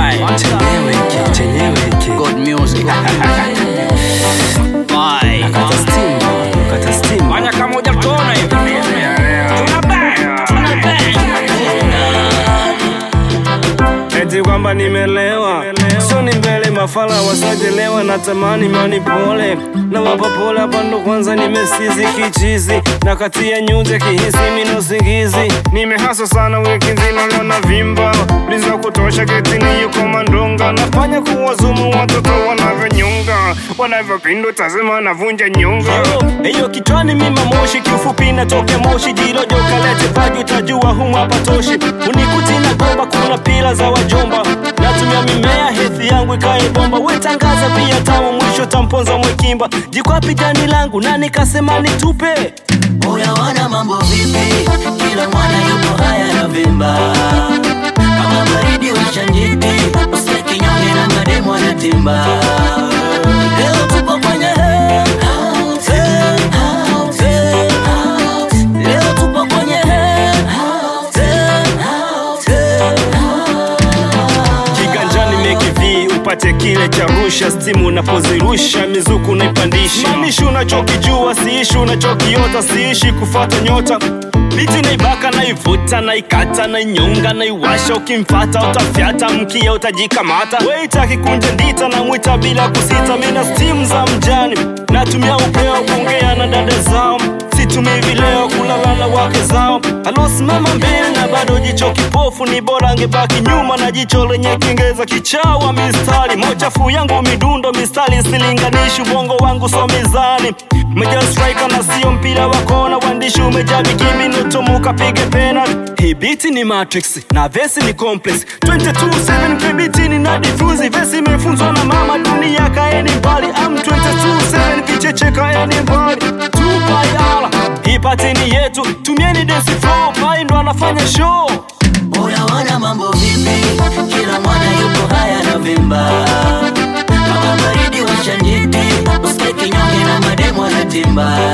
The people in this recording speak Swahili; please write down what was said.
time. chenyewe hiki chenyewe hiki Good music. Bye. kata steam kata steam Fanya kama hujatona hivi. Tuna bang, tuna bang. eti kwamba nimelewa so ni mbele mafala wasajelewa na tamani mani pole na wapa pole hapa ndo kwanza nimesizi kichizi na kati ya nyuze kihisi mino singizi nimehasa sana wiki nzima leo na vimba liza kutosha getini yuko mandonga nafanya kuwazumu watoto wanavyonyunga wanavyopindu tazima navunja nyunga hiyo kichwani mima moshi kiufupi natokea moshi jirojo kalete paju tajua humu hapa toshi unikuti na gomba kuna pila za wajomba natumia mimea hethi yangu ikae bomba wetangaza pia tamu mwisho tamponza mwekimba jikwapi jani langu na nikasema nitupe Oya wana mambo vipi? Kila mwana yupo haya na vimba kama baridi washa njiti, usikie kinyonge na mademu wanatimba. Leo tupo kwenye house, house, house. Leo tupo kwenye house, house. kiganjani mekivi upate kile cha rusha stimu unapozirusha mizuku unaipandisha manishi unachokijua siishi unachokiota siishi kufata nyota biti naibaka naivuta naikata nainyonga naiwasha ukimfata utafyata mkia utajikamata weitaki kunja ndita na mwita bila kusita mina stimu za mjani natumia upeo kuongea na dada zao situmii vileo kulala na wake zao alosimama mbele na bado jicho kipofu ni bora angebaki nyuma na jicho lenye kingeza kichawa mistari mochafu yangu midundo mistari silinganishi ubongo wangu so mizani meja striker na sio mpira wa kona wandishi umejaa bikimi notomuka pige penalty hii biti ni matrix na vesi ni complex 227 kibiti ni na difuzi vesi imefunzwa na mama dunia kaeni mbali am 227 vicheche kaeni mbali tupayala hii patini yetu tumieni dance flow pai ndo anafanya show Oya wana mambo vipi? Kila mwana yupo haya na vimba kama baridi washa njiti, usikie kinyonge na mademu wanatimba.